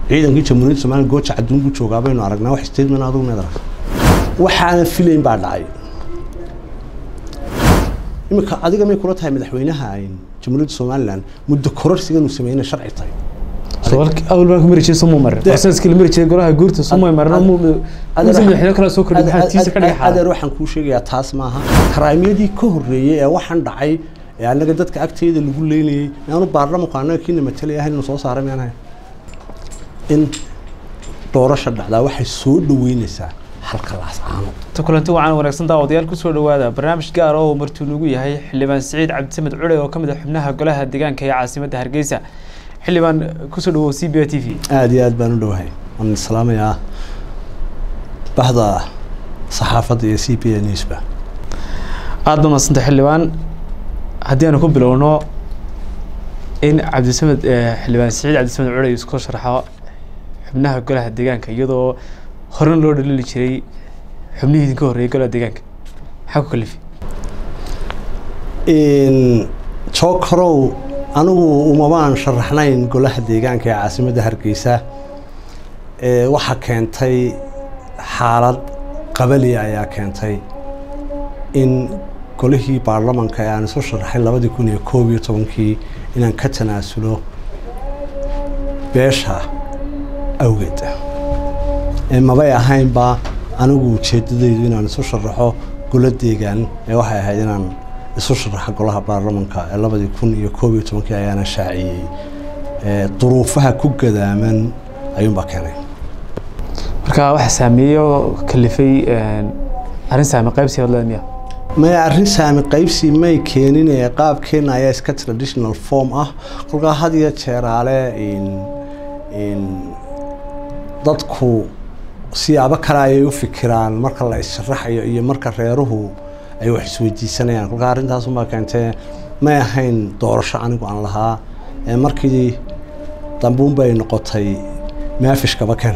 ciidankii jamhuuriyadda somaliya gooja cadduun buu joogaa baynu aragnaa wax statement adigu meed aragta waxaana filayn baa dhacay iminka adiga may kula tahay madaxweynaha jamhuuriyadda somalilan muddo kororsigan uu sameeyna sharci tahay awal baan ku mari jiray soo marin asaskii la mari jiray golaha guurta soo marna mu madaxweyne kale soo kordhin maxaa tiisa ka dhigay adeer waxaan kuu sheegayaa taas maaha karaamiyadii ka horreeyey ee waxaan dhacay ee annaga dadka agteeda lagu leynayey aanu baarlamanku annaga kiina matalay ahayn inuu soo saaray miyaan ahayn in doorasha dhacdaa waxay soo dhaweynaysaa halka laascaano ta kulanti wacan wanaagsan daawadayaal kusoo dhawaada barnaamij gaar oo martuu nagu yahay xildhibaan siciid cabdisamed cule oo ka mid ah xubnaha golaha deegaanka ee caasimadda hargeysa xildhibaan kusoo dhawow c b t v aada iyo aad baan u dhowahay waan islaamayaa bahda saxaafadda iyo c b a newsba aada ba madsanta xildhibaan haddii aanu ku bilowno in cabdisamed xildhibaan siciid cabdisamed cule isku sharxo xubnaha golaha deegaanka iyadoo horena loo dhalili jiray xubnihii idinka horreeyay golaha deegaanka maxaa ku kalifi jokorow anigu umabaan sharaxnayn golaha deegaanka ee caasimadda hargeysa waxaa keentay xaalad qabali ayaa keentay in golihii baarlamanka ee aan isu sharaxay labadii kun iyo koob iyo tobankii inaan ka tanaasulo beesha awgeed mabay ahaynba anigu ujeedadaydu inaan isu sharaxo golo deegaan ee waxay ahayd inaan isu sharaxa golaha baarlamanka ee labadii kun iyo koob iyo tobankii ayaana shaaciyey duruufaha ku gadaaman ayuunbaa keenay marka waxa saameeyey oo kalifay arrin saame qaybsi hadlada miya maya arrin saami qaybsi may keenin ee qaabkeena ayaa iska traditional form ah kolkaa had iyo jeeraale dadku siyaabo kale ayay u fikiraan marka la issharaxayo iyo marka reeruhu ay wax isweydiisanayaan kolkaa arrintaasunbaa keentee may ahayn doorasho anigu aan lahaa markii dambuun bay noqotay maafishkaba ken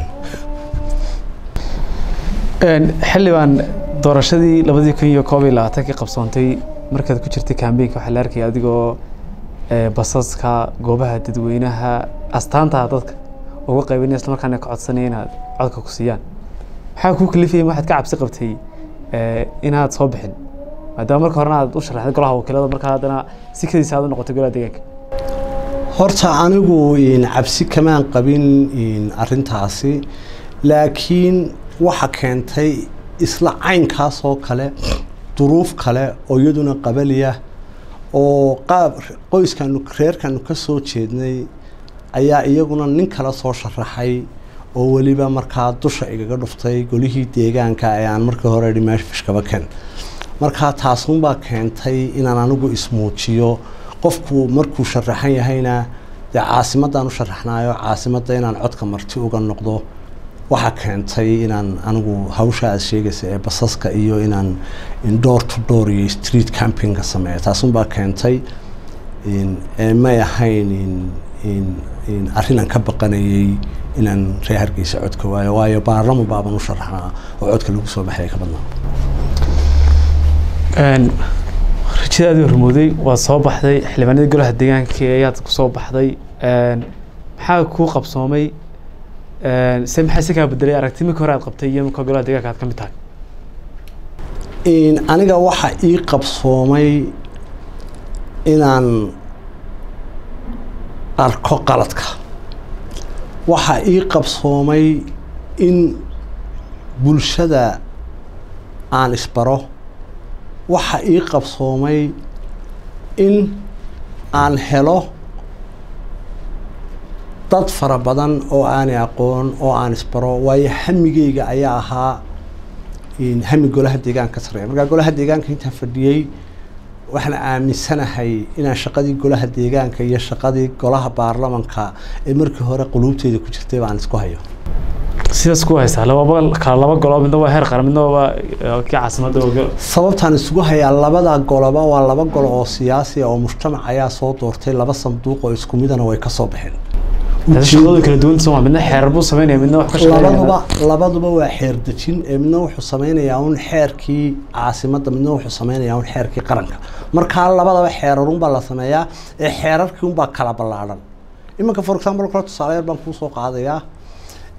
xildhibaan doorashadii labadii kun iyo koob iyo labaatankii qabsoontay markaad ku jirtay kambeynka waxaa la arkaya adigoo basaska goobaha dadweynaha astaantaha dadka uga qaybinaya isla markaana ka codsanaya inaad codka ku siiyaan maxaa kuu kalifaya waxaad ka cabsi qabtay inaad soo bixin maadaama marka horena aad u sharaxday golaha wakiilada markaa haddana si kadiisa aad u noqotay golaha deegaanka horta anigu cabsi kamaan qabin arrintaasi laakiin waxa keentay isla caynkaas oo kale duruuf kale oo iyaduna qabaliya oo qaab qoyskanu reerkanu ka soo jeednay ayaa iyaguna nin kale soo sharaxay oo weliba markaa dusha igaga dhuftay golihii deegaanka ee aan markii hore idhi meeshfishkaba ken markaa taasunbaa keentay inaan anigu ismuujiyo qofku markuu sharaxan yahayna dee caasimaddaan u sharaxnaayo caasimadda inaan codka marti uga noqdo waxaa keentay inaan anigu hawsha aad sheegaysa ee basaska iyo inaan door to door iyo street campingka sameeyo taasunbaa keentay may ahayn arrin aan ka baqanayey inaan ree hargeysa codka waayo waayo baarlama baaban u sharaxnaa oo codka lagu soo baxaya ka badnaa rajadaadii hormooday waad soo baxday xildhibaanadii golaha deegaanka ayaad kusoo baxday maxaa kuu qabsoomay se maxaa si kaa bedelay aragti markii hore aad qabtay iyo marka golaha deegaanka aad ka mid tahay aniga waxa ii qabsoomay inaan arko qaladka waxaa ii qabsoomay in bulshada aan isbaro waxaa ii qabsoomay in aan helo dad fara badan oo aanay aqoon oo aan isbaro waayo hamigeyga ayaa ahaa hami golaha deegaanka ka sareeya markaa golaha deegaanka intaan fadhiyey waxaan aaminsanahay inaan shaqadii golaha deegaanka iyo shaqadii golaha baarlamanka ee markii hore quluubteeda ku jirtay baan isku hayo sidaas ku haysaa lababa kala laba golo midna waa heer qaran midna waa kii caasimadda sababtaan isugu hayaa labada goloba waa laba golo oo siyaasi oo mujtamac ayaa soo doortay laba sanduuq oo isku midana way kasoo baxeen shaqadooda kala duwan soo midna xeerar buu sameynaya midna wax ka shaqeynaya labaduba labaduba waa xeer dejin ee midna wuxuu sameynayaa un xeerkii caasimadda midna wuxuu sameynayaa un xeerkii qaranka markaa labadaba xeerarunbaa la sameeyaa ee xeerarkii unbaa kala ballaadhan iminka for example kale tusaale yar baan kuu soo qaadayaa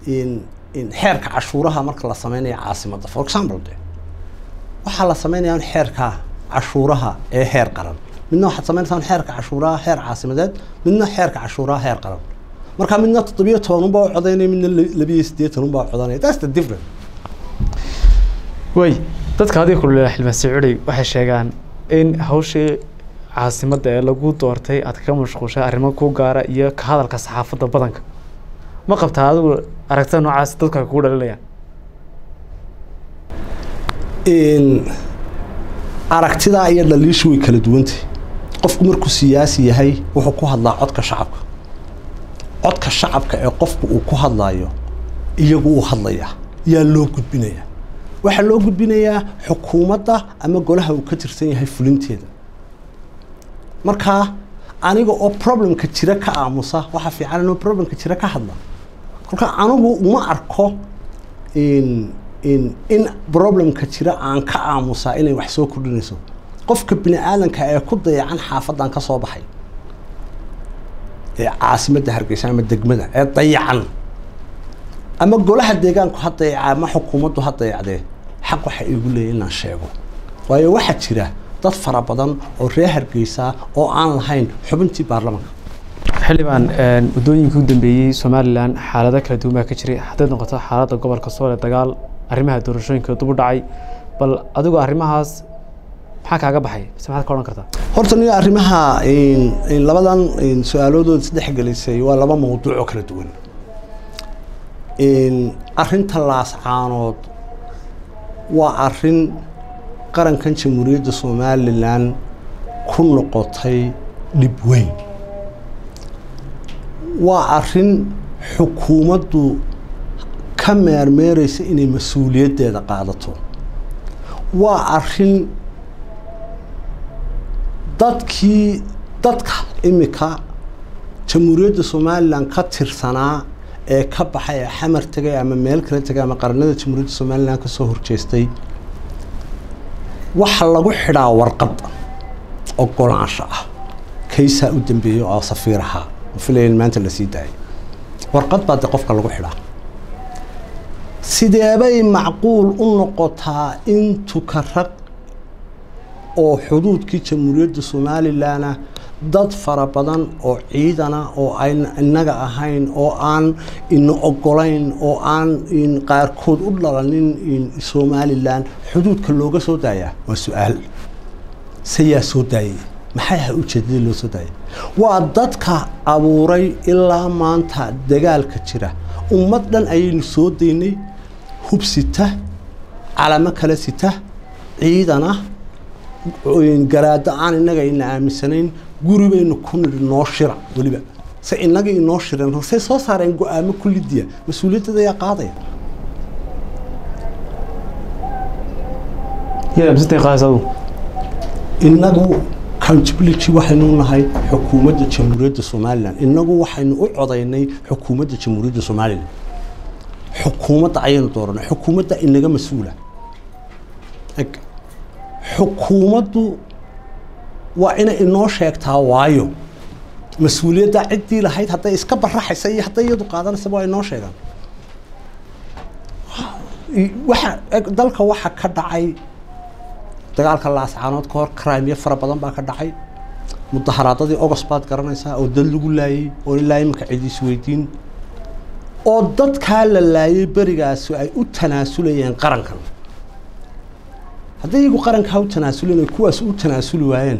in in xeerka cashuuraha marka la sameynayo caasimadda for example de waxaa la sameynaya in xeerka cashuuraha ee heer qaran midna waxaad sameynaysaa xeerka cashuuraha heer caasimadeed midna xeerka cashuuraha heer qaran marka midna toddobiyo toban unbaa u codaynaya midna labiyo siddeetan unbaa u codanaya that's the difference way dadka adiga kulula xildhibaan sacuudi waxay sheegaan in hawshii caasimadda ee lagu doortay aad kaga mashquushay arrimo ku gaara iyo ka hadalka saxaafadda badanka ma qabtaa adigu aragtida noocaas dadku ay kugu dhalinayaan in aragtidaa iyo dhaliishu way kala duwantay qofku markuu siyaasi yahay wuxuu ku hadlaa codka shacabka codka shacabka ee qofku uu ku hadlayo iyagu uu hadlayaa yaa loo gudbinayaa waxaa loo gudbinayaa xukuumadda ama golaha uu ka tirsan yahay fulinteeda markaa aniga oo problemka jira ka aamusa waxaa fiican inuu problemka jira ka hadla kolka anigu uma arko in in in problemka jira aan ka aamusaa inay wax soo kordhinayso qofka bini aadanka ee ku dayacan xaafadan ka soo baxay ee caasimadda hargeysa ama degmada ee dayacan ama golaha deegaanku ha dayaca ama xukuumaddu ha dayacdee xaq waxa igu leeyahy inaan sheego waayo waxaa jira dad fara badan oo reer hargeysa oo aan lahayn xubintii baarlamaanka xildhibaan waddooyinkii u dambeeyey somalilan xaalado kala duwan baa ka jiray hadday noqoto xaaladda gobolka soole dagaal arrimaha doorashooyinka dib u dhacay bal adigu arrimahaas maxaa kaaga baxay mise maxaad ka odhan kartaa horta niga arrimaha labadan su-aaloodood isdhex gelisay waa laba mawduuc oo kala duwan arrinta laascaanood waa arrin qarankan jamhuuriyadda somalilan ku noqotay dhib weyn waa arrin xukuumaddu ka meermeereysa inay mas-uuliyaddeeda qaadato waa arrin dadkii dadka imika jamhuuriyadda somalilan ka tirsanaa ee ka baxay ee xamar tegay ama meel kale tegay ama qaranada jamhuuriyadda somalilan ka soo horjeestay waxa lagu xidhaa warqad ogolaansho ah kaysaa u dambeeyey oo safiir ahaa filayn maanta la sii daayay warqad baa de qofka lagu xidhaa sideebay macquul u noqotaa in tukarag oo xuduudkii jamhuuriyadda somalilanna dad fara badan oo ciidana oo ayna innaga ahayn oo aan ina ogolayn oo aan qaarkood u dhalanin somalilan xuduudka looga soo daayaa waa su-aal sayaa soo daayay maxay aha ujeedadii loo soo daayay waa dadka abuuray ilaa maanta dagaalka jira ummad dhan ayaynu soo daynay hub sita calamo kale sita ciidana garaado aan innaga ina aaminsanayn guri baynu ku nidhi noo shira weliba se innaga inoo shireen say soo saareen go-aamo kullidiya mas-uuliyaddeeda ayaa qaadaya innagu accountability waxaynu nahay xukuumadda jamhuuriyadda somalilan innagu waxaynu u codaynay xukuumadda jamhuuriyadda somalilan xukuumadda ayaynu dooranay xukuumadda inaga mas-uula xukuumaddu waa inay inoo sheegtaa waayo mas-uuliyadda ciddii lahayd hadday iska baraxaysa iyo hadday iyadu qaadanaysa waa inoo sheegaan waxa dalka waxa ka dhacay dagaalka laascaanood ka hor crimyo fara badan baa ka dhacay mudaharaadadii ogos baad garanaysaa oo dad lagu laayey oo ilaa iminka cid isweydiin oo dadkaa la laayay berigaasi ay u tanaasulayeen qarankan hadday iyagu qarankaa u tanaasuleen ay kuwaas u tanaasuli waayeen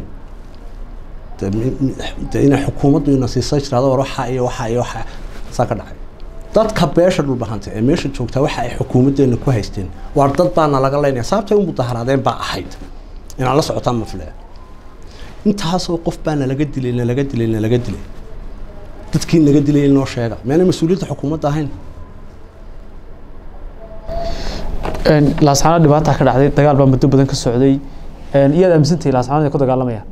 de inay xukuumaddu ina siisa jirado war waxaa iyo waxaa iyo waxaa saa ka dhacay dadka beesha dhulbahanta ee meesha joogtaa waxa ay xukuumaddeena ku haysteen waar dad baana laga leynaya sababtay u mudaharaadeen baa ahayd inaad la socotaan ma filaya intaasoo qof baa nalaga dilay nalaga dilay nalaga dilay dadkii naga dilay inoo sheega meena mas-uuliyadda xukuumadda ahayn laascaanood dhibaata ka dhacday dagaal baa muddo badan ka socday iyaad aaminsantahay laascaanood ay ku dagaalamayaan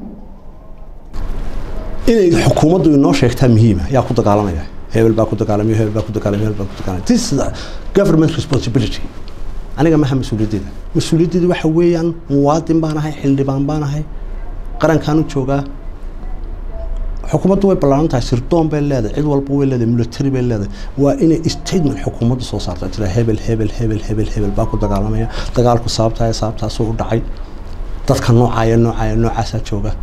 inay xukuumaddu inoo sheegtaa muhiima yaa ku dagaalamaya hebel baa ku dagaalamay hebel baa ku dagaalamay hebel baa ku dagaalamay this is government responsibility aniga maha mas-uuliyaddeeda mas-uuliyaddeeda waxa weeyaan muwaadin baan ahay xildhibaan baan ahay qarankaan u joogaa xukuumaddu way ballaaran tahay sirdoon bay leedahay cid walba way leedahay military bay leedahay waa inay statement xukuumaddu soo saarta tira hebel hebel hebel hebel hebel baa ku dagaalamaya dagaalku sababtaaya sababtaasuu u dhacay dadka noocaaya noocaaya noocaasaa jooga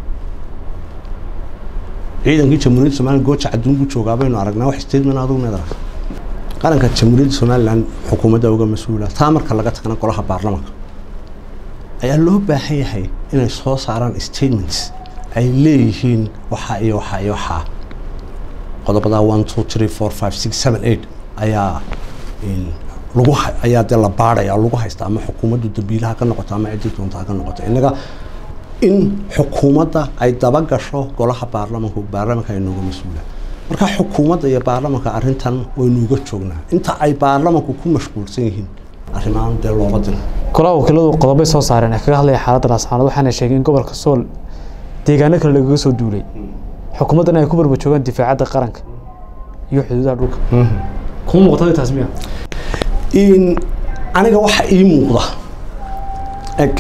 ciidankii jamhuuriyadda somaliland gooja cadduun buu joogaa baynu aragnaa wax statement adugu meed arag qaranka jamhuuriyadda somaliland xukuumadda uga mas-uula taa marka laga tagana golaha baarlamanka ayaa loo baahan yahay inay soo saaraan statements ay leeyihiin waxaa iyo waxaa iyo waxaa qodobadaa one two three four five six seven eight ayaa lagu ayaa dee la baadhaya lagu haysta ama xukuumaddu dambiilaha ka noqoto ama ciddii doonta ha ka noqoto innaga in xukuumadda ay daba gasho golaha baarlamanku baarlamanka ay nooga mas-uula marka xukuumadda iyo baarlamanka arrintan waynuuga joognaa inta ay baarlamanku ku mashquulsan yihiin arrimahan dee looba diro golaha wakiiladu qodobay soo saareen ee kaga hadlaya xaaladda laascaanood waxaana sheegay in gobolka sool deegaano kale lagaga soo duulay xukuumaddan ay ku barba joogaan difaacadda qaranka iyo xuduudaha dhulka kuma muuqata taas miya in aniga waxa ii muuqda eg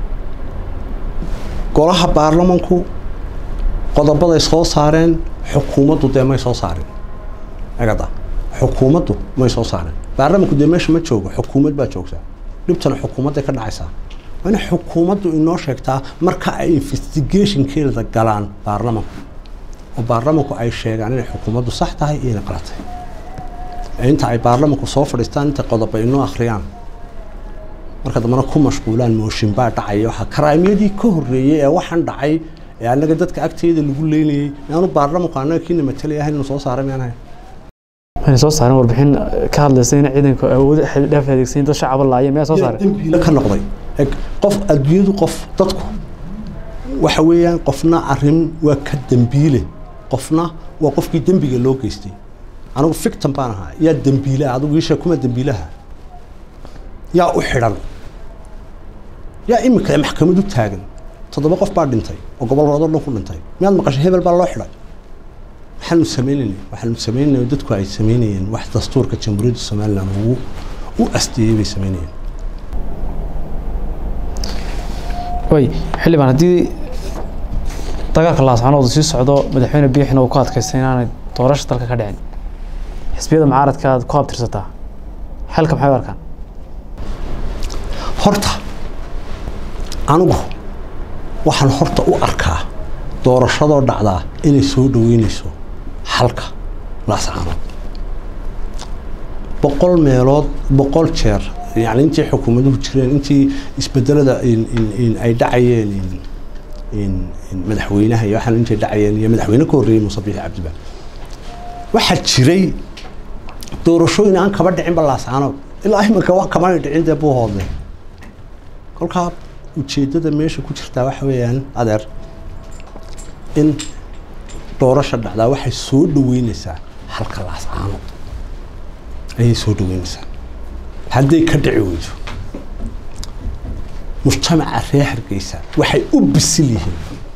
golaha baarlamanku qodobaday soo saareen xukuumaddu dee may soo saarin egada xukuumaddu may soo saarin baarlamanku dee meesha ma joogo xukuumad baa joogtaa dhibtana xukuumadday ka dhacaysaa waa inay xukuumaddu inoo sheegtaa marka ay investigationkeeda galaan baarlamanku oo baarlamanku ay sheegaan inay xukuumaddu sax tahay iyo inay qalad tahay inta ay baarlamanku soo fadhiistaan inta qodob ay inoo akhriyaan marka dambena ku mashquulaan mooshin baa dhacaya waxaa karaamiyadii ka horreeyey ee waxaan dhacay ee annaga dadka agteeda lagu leynayey inaanu baarlamanku annaga kiina matalay ahayn inuu soo saaray miyaan ahayn waxayna soo saareen warbixin ka hadlaysa in ciidanku awood xildhaaf adeegsan dad shacaba laaya miyaa soo saareen dambiile ka noqday eg qof adduunyadu qof dadku waxa weeyaan qofna arrin waa ka dembiile qofna waa qofkii dembiga loo geystay anigu fictan baan ahaa yaa dembiilaha adigu iisha kuma dembiilaha yaa u xidhan yaa iminka maxkamad u taagan toddoba qof baa dhintay oo gobolladoo dhan ku dhintay miyaad maqashay hebel baa loo xidhay waxaanu sameynaynay waxaanu sameynaynay dadku ay sameynayeen wax dastuurka jamhuuriyadda somaliland ugu u asteeyey bay sameynayeen way xildhibaan haddii dagaalka laascaanood sii socdo madaxweyne biixina uu ku adkaystay inaanay doorasho dalka ka dhicin xisbiyada mucaaradka aad ku abtirsataa xalka maxay u arkaan horta anigu waxaan horta u arkaa doorashadoo dhacdaa inay soo dhaweynayso xalka laascaanood boqol meelood boqol jeer yani intii xukuumaduhu jireen intii isbedelada ay dhacayeen madaxweynaha iyo waxaan intay dhacayeen iyo madaxweyne ka horreeyey muuse biixi cabdiba waxaa jiray doorashooyin aan kaba dhicinba laascaanood ilaa iminka wax kamana dhicin dee buu hoodle kolkaa ujeeddada meesha ku jirtaa waxa weeyaan adeer in doorasha dhacdaa waxay soo dhaweynaysaa halka laascaanood ayay soo dhaweynaysaa hadday ka dhici weyso mujtamaca reer hargeysa waxay u bisil yihiin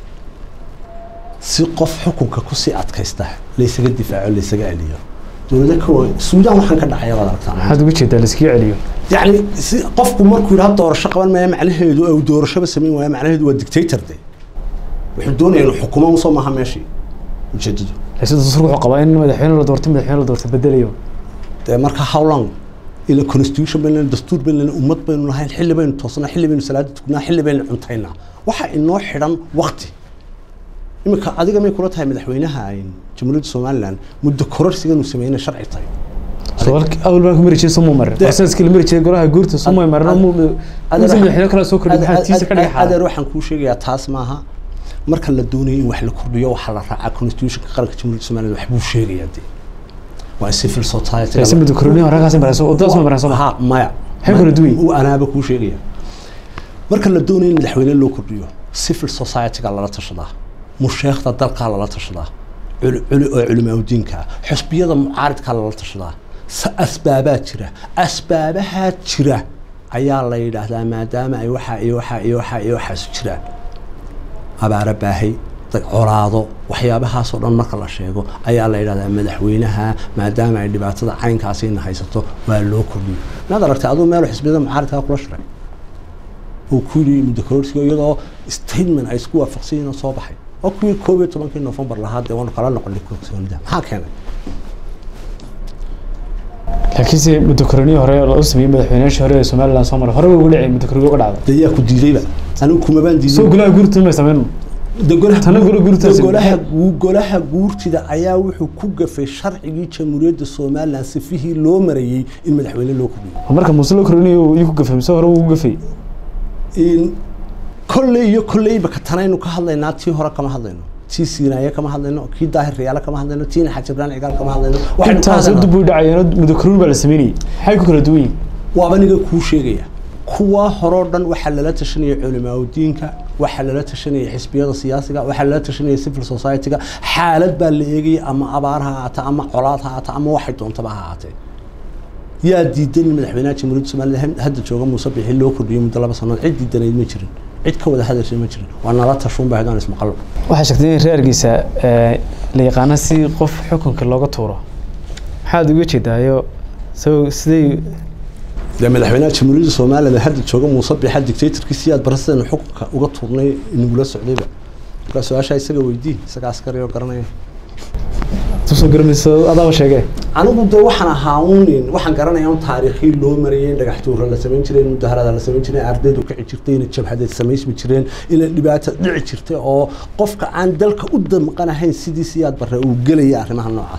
si qof xukunka kusii adkaysta laysaga difaaco laysaga celiyo dowlada ka suudaan waxaan ka dhacaya baad aragtaa maxaad uga jeedaa laiskaga celiyo yacni si qofku markuu yidhaha doorasho qaban maya macnaheedu uu doorashoba samayn waaya macnaheedu waa dictator de wuxuu doonaya inuu xukumo usoo maaha meeshii ujeedadu laakiin dastuurku wuxuu qabaa in madaxweyne la doorto madaxweyne la doorto bedelayo dee marka how long ila constitution baynu lenahay dastuur baynu lenahay ummad baynu lahayn xilli baynu toosnaa xilli baynu salaada tugnaa xilli baynu cuntaynaa waxaa inoo xidhan wakti iminka adiga may kula tahay madaxweynaha jamhuuriyadda somaliland muddo kororsigan uu sameynay sharci tahay awal baan ku mari jiray sumuu marin proseska la mari jiray golaha guurta sumuu marin madaxweyne kale soo kordhi maxaa tiisa ka dhigay adeer waxaan kuu sheegayaa taas maaha marka la doonayo in wax la kordhiyo waxaa la raacaa constitutionka qaranka jamhuuriyadda somaliland wax buu sheegayaa dee waa civil society si muddo kororni horakaas marayso wadadaas ma marayso ha maya Maxay kala duwan yihiin? uu anaaba kuu sheegaya marka la doonayo in madaxweyne loo kordhiyo civil society-ga lala tashadaa musheekhda dalkaa lala tashadaa culi culi oo culimaaudiinka xusbiyada mucaaridkaa lala tashadaa sa asbaabaa jira asbaabahaa jira ayaa la yidhaahdaa maadaama ay waxaa iyo waxaa iyo waxaa iyo waxaas jiraan abaaro baahay dad colaado waxyaabahaasoo dhan marka la sheego ayaa la yidhahdaa madaxweynaha maadaama ay dhibaatada caynkaasina haysato waa loo kordhiyo maad aragtay aduu meel xisbiyada mucaaridkaa kula shiray uu ku yidhi muddo kororsiga iyadoo statement ay isku waafaqsan yihiin oo soo baxay oo kuwii koob iyo tobankii novembar lahaa dee waanu kala noqonay kalsoonida maxaa keenay laakiinse muddokoroniyi hore oo u sameeyey madaxweynayaashii hore ee somaliland soo maray hore ugu dhacay muddokoroniga uga dhacda dee yaa ku diidayba anigu kumabaan diiday soo golaha guurtida may sameyn de golaha Tana golo guurtaasi- golaha gu- golaha guurtida ayaa wuxuu ku gafay sharcigii jamhuuriyadda somaliland sifihii loo marayey in madaxweyne loo kordhiyo marka muuse loo koroniyo iyuu ku gafay mise hore uu gafay in kolley iyo kolleyba ka tanaynu ka hadlaynaa tii hore kama hadlayno tii siiraaye kama hadlayno kii daahir riyaale kama hadlayno tii naxaj ibraan cigaal kama hadlayno waxaynu ka intaas hadlaynaa- dib u dhacayeen muddokoroni baa la sameynayay maxay ku kala duwan yihiin waaba niga kuu sheegaya kuwa horoo dhan waxaa lala tashanaya culimaadudiinka waxaa lala tashanaya xisbiyada siyaasiga waxaa lala tashanaya civil society-ga xaalad baa la eegaya ama abaar ha ahaata ama colaad ha ahaata ama waxay doontaba ha ahaatee yaa diidan in madaxweynaha jamhuuriyadda somaliland hadda jooga muuse bixi loo kordhiyo muddo laba sanood cid diidanayd ma jirin cid ka wada hadashay ma jirin waa nala tashuun baa hadaan ismaqallo waxaa sheegtay in reerkiisa la yaqaano si qof xukunka looga tuuro maxaad uga jeedaayo so siday dee madaxweynaha jamhuuriyadda somaliland hadda jooga muuse bixa dictatorkiisi aad barasidaynu xukunka uga tuurnay inagula socdayba markaa su-aashaa isaga weydii isaga askari oo garanaya tusoo garamayso adaaba sheegee anigu de waxaan ahaa un waxaan garanaya un taariikhii loo marayay in dhagax tuura la samayn jiray in mudaharada la samayn jiray ardaydu kici jirtay inay jabhadeed samaysmi jireen inay dhibaata dhici jirtay oo qofka aan dalka u damqanahayn sidii siyaad barre uu gelaya arrimaha noocaas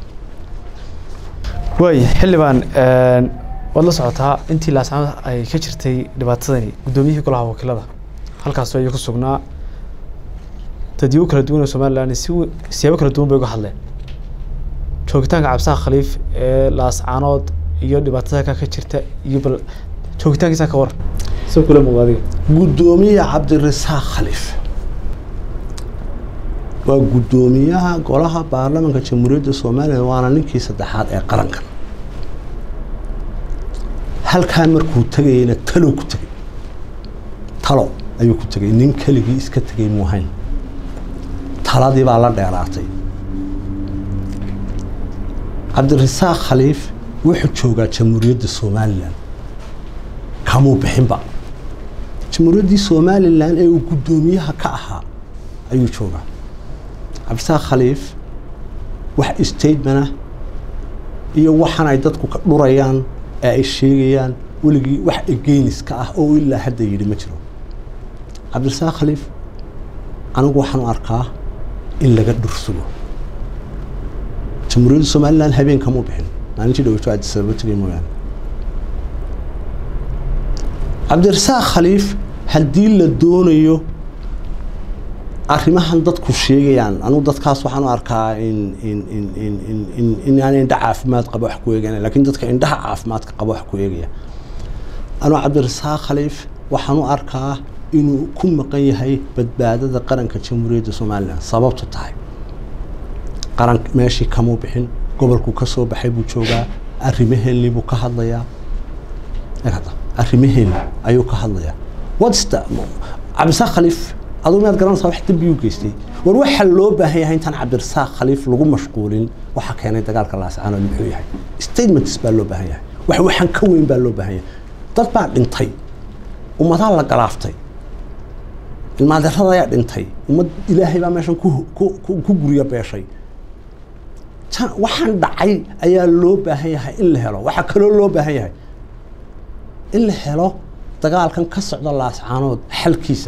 waay xildhibaan waad la socotaa intii laascamad ay ka jirtay dhibaatadani guddoomiyihii golaha wakiilada halkaas ayuu ku sugnaa dadyo kala duwan oo somaliland si w- siyaabo kala duwan bay uga hadleen joogitaanka cabsaha khaliif ee laascaanood iyo dhibaatada halkaa ka jirta iyo bal joogitaankiisa ka war soo kula muuqda adiga guddoomiye cabdirasaaq khaliif waa guddoomiyaha golaha baarlamaanka jamhuuriyadda somaliland waana ninkii saddexaad ee qarankan halkaa markuu tegayeyna talow ku tegay talo ayuu ku tegay nin keligii iska tegay muuhayn taladii baa la dheeraatay cabdirasaaq khaliif wuxuu joogaa jamhuuriyadda somaliland kamuu bixinba jamhuuriyaddii somalilan ee uu guddoomiyaha ka ahaa ayuu joogaa cabdisaaq khaliif wax statemana iyo waxan ay dadku ka dhurayaan ee ay sheegayaan weligii wax egeynis ka ah oo ilaa hadda yidhi ma jiro cabdirasaaq khaliif anigu waxaan u arkaa in laga dhursugo jamhuuriyadda somalilan habeen kamuu bixin maalintii dhaweyto addis ababa tegay mooyaane cabdirasaaq khaliif haddii la doonayo arrimahan dadku sheegayaan anugu dadkaas waxaan u arkaa in in in in in in in aan indha caafimaad qaba wax ku eegana laakiin dadka indhaha caafimaadka qaba wax ku eegaya anuu cabdirasaaq khaliif waxaan u arkaa inuu ku maqan yahay badbaadada qaranka jamhuuriyadda somalilan sababtu tahay qaran meeshii kamuu bixin gobolku ka soo baxay buu joogaa arrimaheennii buu ka hadlayaa eegada arrimaheena ayuu ka hadlayaa what's the cabdirasaaq khaliif aduu miyaad garanaysaa wax dembiyuu geystay war waxaa loo baahan yahay intaan cabdirasaaq khaliif lagu mashquulin waxaa keenay dagaalka laascaanood muxuu yahay statements baa loo baahan yahay wax waxaan ka weyn baa loo baahan yahay dad baa dhintay ummadaa la galaaftay ilmaadeerada ayaa dhintay ummad ilaahay baa meeshan ku ku- ku ku gurya beeshay tan- waxaan dhacay ayaa loo baahan yahay in la helo waxaa kaloo loo baahan yahay in la helo dagaalkan ka socda laascaanood xalkiisa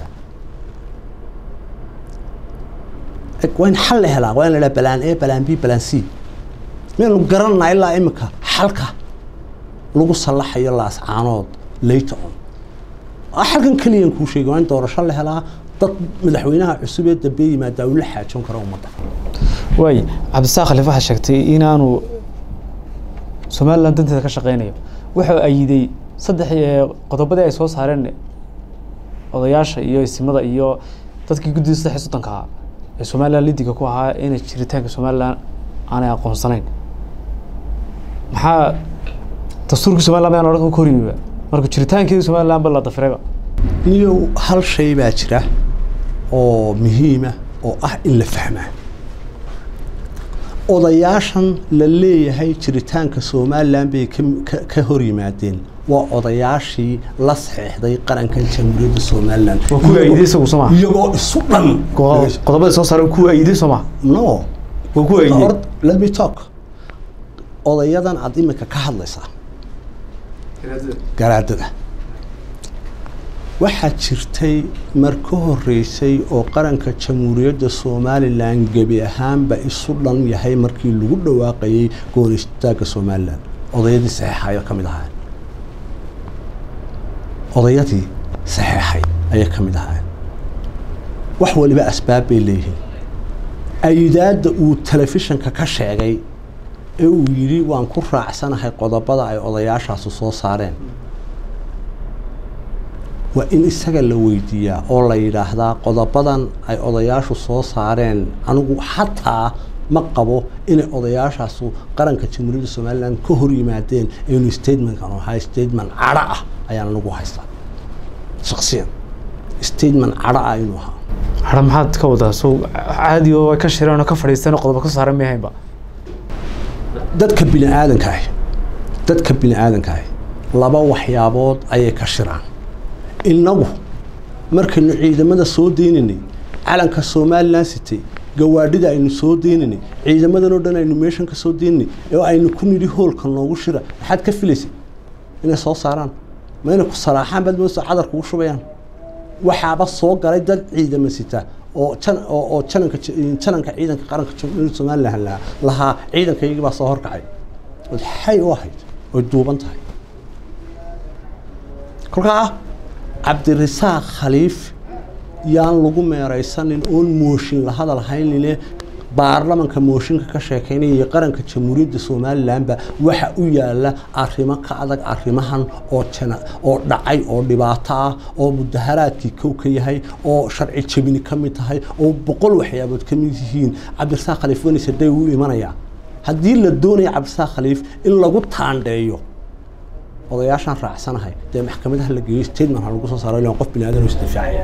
Eg, waa in xal la helaa waa in la dhaha balaan a balaan b balaan c miyaynu garananaa ilaa imika xalka lagu sallaxayo laascaanood later on Waa xalkan keliyan kuu sheegay waa in doorasho la helaa dad madaxweynaha cusub ee dambe yimaadaa uu la xaajoon karo ummadda waay cabdisaaq khaliif waxaa sheegtay inaanu somaliland danteeda ka shaqeynayo wuxuu ayiday saddex ee qodobadii ay soo saareen odayaasha iyo isimada iyo dadkii guddida saddex iyo soddonka ahaa ee somaliland lidiga ku ahaa inay jiritaanka somaliland aanay aqoonsanayn maxaa dastuurkii somaliland mayaan odhan ka horyiba marka jiritaankeeda somaliland ba la dafirayba niyo hal shay baa jira oo muhiima oo ah in la fahmaa odayaashan la leeyahay jiritaanka somalilan bay ka- ka- ka hor yimaadeen waa odayaashii la saxeexday qarankan jamhuuriyadda somalilan Waa kuwii ay idin isagu soo maaha? iyagoo isu dhan qodobada soo saaran kuwa ayidin soo ma no waa kuwa ayidin Ord- let me talk odayadan aad imika ka hadlaysaa garaadada waxaa jirtay mar ka horeysay oo qaranka jamhuuriyadda somalilan gebi ahaanba isu dhan yahay markii lagu dhawaaqayay goonistaagga somalilan odayadii saxeexayo ka mid ahaa odayadii saxeexay ayay ka mid ahaa wax waliba asbaab bay leeyihiin ayidaadda uu telefishinka ka sheegay ee uu yidhi waan ku raacsanahay qodobada ay odayaashaasu soo saareen waa in isaga la weydiiyaa oo la yidhaahdaa qodobadan ay odayaashu soo saareen anigu xataa ma qabo inay odayaashaasu qaranka jamhuuriyadda somalilan ka hor yimaadeen inuu statementkan oo ahaa statement cadho ah ayaan anigu haystaa shaksiyan statement cadho ah inuu ahaa hara maxaad ka wadaa so caadi oo ay ka shireen oo ka fadhiisteen oo qodobo ka saaran miyahaynba dadka bini aadanka ahi dadka bini aadanka ahi laba waxyaabood ayay ka shiraan innagu markaynu ciidamada soo deynaynay calanka somalilan sitay gawaadhida aynu soo deynaynay ciidamadan oo dhan aynu meeshan ka soo deynaynay ee aynu ku nidhi hoolka noogu shira maxaad ka filaysay inay soo saaraan ma inay ku saraaxaan baad moosa cadar kugu shubayaan waxaaba soo galay dad ciidama sita oo jan oo oo jananka jananka ciidanka qaranka jamhuuriyadda somalilan lahaa lahaa ciidanka iyagii baa soo horkacay ood xay u ahayd oy duuban tahay kolkaa ah cabdirasaaq khaliif yaan lagu meeraysanin oon mooshin la hadal haynine baarlamanka mooshinka ka sheekaynaya iyo qaranka jamhuuriyadda somalilanba waxa u yaala arrimo ka adag arrimahan oo jana oo dhacay oo dhibaato ah oo mudaharaadkii kow ka yahay oo sharci jebini ka mid tahay oo boqol waxyaabood ka mid yihiin cabdirasaaq khaliif wanise day u imanaya haddii la doonaya cabdirasaaq khaliif in lagu taandheeyo odayaashaan raacsanahay dee maxkamadaha la geeyo statement ha lagu soo saaro ilaan qof bini aadan oo isdifaacaya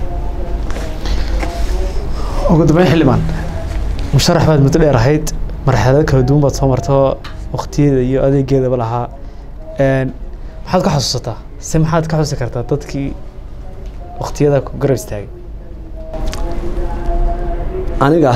ugu dambeyn xildhibaan musharax baad muddo dheer ahayd marxalado kala duwan baad soo marto waqtiyeeda iyo adeegeedaba lahaa Een, maxaad ka xasuusataa se maxaad ka xusi kartaa dadkii waqtiyada ku garab istaagay aniga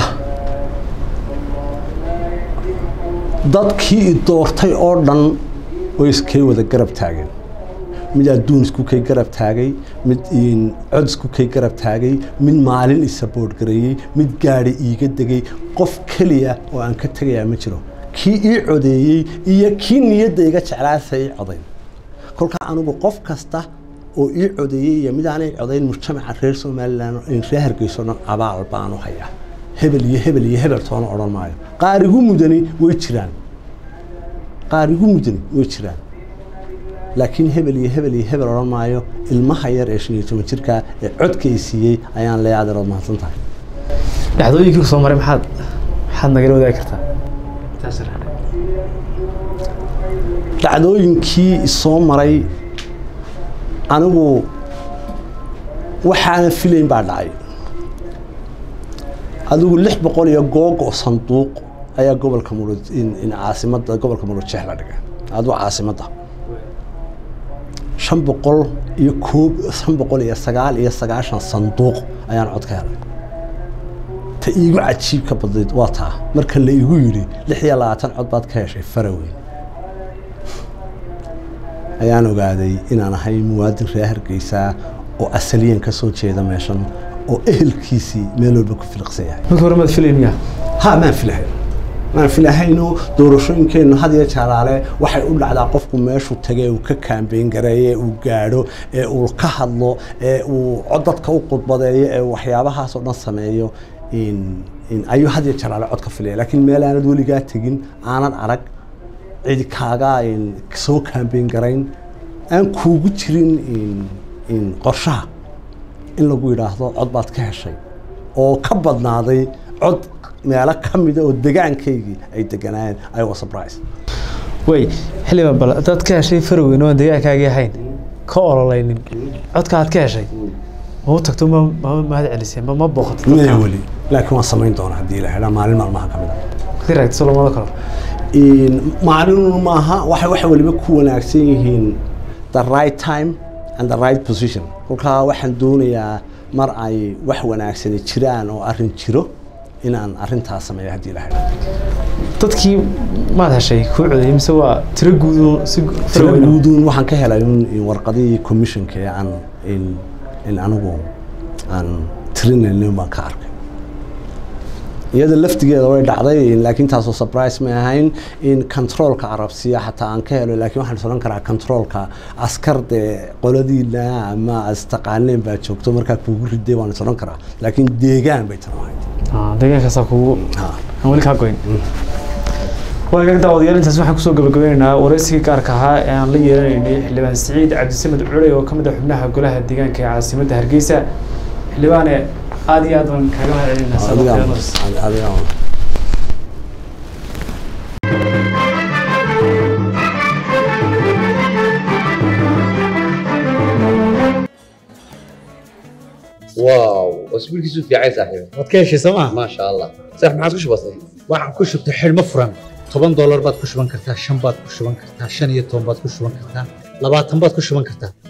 dadkii i doortay oo dhan way iskay wada garab taageen mid adduun isku kay garab taagay mid in- cod isku kay garab taagay mid maalin isabood gareeyey mid gaadhi iiga degay qof keliya oo aan ka tegayaa ma jiro kii ii codeeyey iyo kii niyadda iga jeclaasa ii codayn kolkaa anigu qof kasta oo ii codeeyey iyo mid aanay codayn mujtamaca reer somalilan reer hargeyso dhan abaal baanu hayaa hebel iyo hebel iyo hebel toona odhan maayo qaar igu mudani way jiraan qaar igu mudani way jiraan laakiin hebel iyo hebel iyo hebel odhan maayo ilmaha yar ee shan iyo toban jirka ee codka ay siiyey ayaan leeyahay adeerood mahadsan tahay dhacdooyinkii soo maray maxaad maxaad nagala wadaagi kartaa dhacdooyinkii soo maray anigu waxaana filayn baa dhacay adigu lix boqol iyo googo sanduuq ayaa gobolka mudug in caasimada gobolka mudug jeex la dhigay adigu caasimadda shan boqol iyo koob shan boqol iyo sagaal iyo sagaashan sanduuq ayaan cod ka helay ta iigu cajiibka badnayd waa taa marka la igu yidhi lix iyo labaatan cod baad ka heshay faraweyn ayaan ogaaday inaan ahay muwaadin reer hargeysa oo asaliyan ka soo jeeda meeshan oo ehelkiisii meel walba ku filiqsan yahay markii hore maad filayn miyaa ha maan filahayn maan filahayno doorashooyinkeennu had iyo jaalaale waxay u dhacdaa qofku meeshuu tagay uu ka kaambeyn gareeyo ee uu gaadho ee uu ka hadlo ee uu dadka u qudbadeeyo ee waxyaabahaas oo dhan sameeyo ayuu had iyo jalaale cod ka filaya laakiin meel aanad weligaa tegin aanad arag cidi kaaga soo kaambeyn garayn aan kuugu jirin qorshaha in lagu yidhaahdo cod baad ka heshay oo ka badnaaday cod meelo ka mida oo degaankaygii ay deganaayeen I was surprised way xildhibaan bal dad ka heshay farweyn oo aan deegaankaagii ahayn ka ololeynin codka aad ka heshay ma u tagto ma ma mahad celisay ma ma booqato maya weli laakiin waan samayn doonaa haddii la helaa maalin maalmaha ka mid a kadii raagtiso lamada karo maalinun maaha waxay waxay waliba ku wanaagsan yihiin the right time and the right position kolkaa waxaan doonayaa mar ay wax wanaagsani jiraan oo arrin jiro inaan arrintaas sameeyo haddii ilahay dadkii maad heshay kuu codeeyey mise waa tiro guudu si tiro guuduun waxaan ka helay un warqadihii commissionka ee aan in in anigu aan tirinaynin baan ka arkay iyada laftigeeda way dhacday laakiin taasoo surprise ma ahayn in controolka carabsiya xataa aan ka helo laakiin waxaan odhan karaa controolka askar dee qoladiina ama astaqaaneen baa joogto markaa kuugu riday waan is odhan karaa laakiin deegaan bay tan ahayd deegaankaasaa kugu Ha. aan weli kaa goyn waagaag daawadayaal intaas waxaan kusoo gabagabeynaynaa waraysigii gaarka ahaa ee aan la yeelanaynay xildhibaan siciid cabdisamed culey oo ka mid ah xubnaha golaha deegaanka ee caasimadda hargeysa xildhibaane aad iyo aad baan kaaga mahad celinaa adiga adiga واو اسبوعك في عايز صاحبي waad ka heshay sooma ما شاء الله صح ما عاد وش بصير waxaan ku shubtay xidhmo furan toban doolar baad ku shuban kartaa shan baad ku shuban kartaa shan iyo toban baad ku shuban kartaa labaatan baad ku shuban kartaa